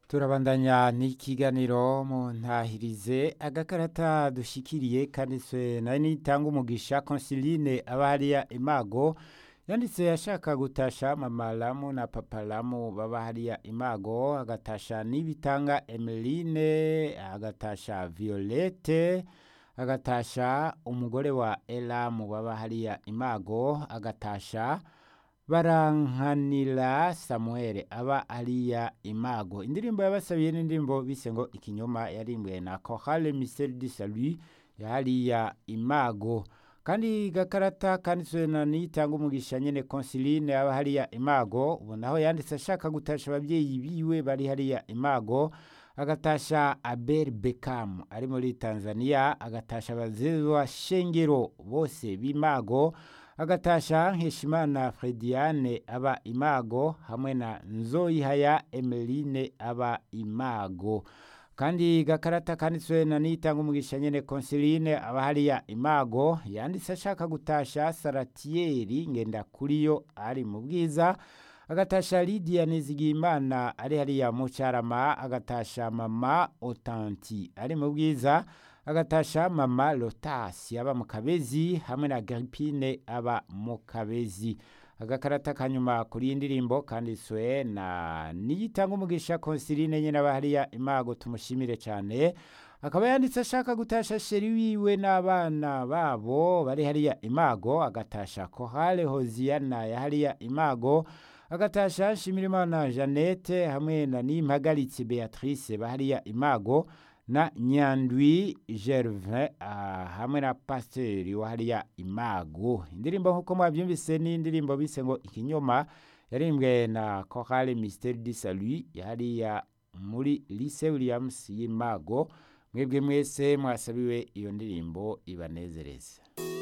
turabandanya n'ikiganiro mu ntahirize agakarata dushikiriye kanditswe na nitanga umugisha consiline aba hariya imago yanditse ashaka gutasha mama lamu na papa lamu baba hariya imago agatasha n'ibitanga emeline agatasha violette agatasha umugore wa elamu baba hariya imago agatasha barankanira samuel aba ariya imago indirimbo yabasabiye n'indirimbo bise ngo ikinyoma yarimbwe na kohale miseri di salui yahariya imago kandi gakarata kanditswe na nitanga umugisha nyene consiline aba hariya imago ubu naho yanditse ashaka gutasha ababyeyi biwe bari hariya imago agatasha abel bekam ari muri tanzania agatasha abazezwa shengero bose b'imago agatasha nkeshimana frediane aba imago hamwe na nzoyihaya emeline aba imago kandi gakarata kanditswe na nitanga umugisha nyene consiline aba hariya imago yanditse ashaka gutasha saratiyeri ngenda kuriyo ari mu bwiza agatasha lidiya nizigimana ari hariya mu carama agatasha mama otanti ari mu bwiza agatasha mama lotasi aba mu kabezi hamwe na gripine aba mu kabezi agakarata kanyuma kuri iyi ndirimbo kanditswe na niyitanga umugisha consiline nyine aba hariya imago tumushimire cyane akaba yanditse ashaka gutasha sheri wiwe n'abana babo bari hariya imago agatasha kohale hoziyana ya hariya imago agatasha shimirimana jeannette hamwe na nimpagaritse beatrice bahariya imago na nyandwi gervin uh, hamwe na pasiteri wahariya imago indirimbo nk'uko mwabyumvise ni indirimbo bise ngo ikinyoma yarimbwe na chorale mystère du salut yahariya muri lycée williams y'imago mwebwe mwese mwasabiwe iyo ndirimbo ibanezereza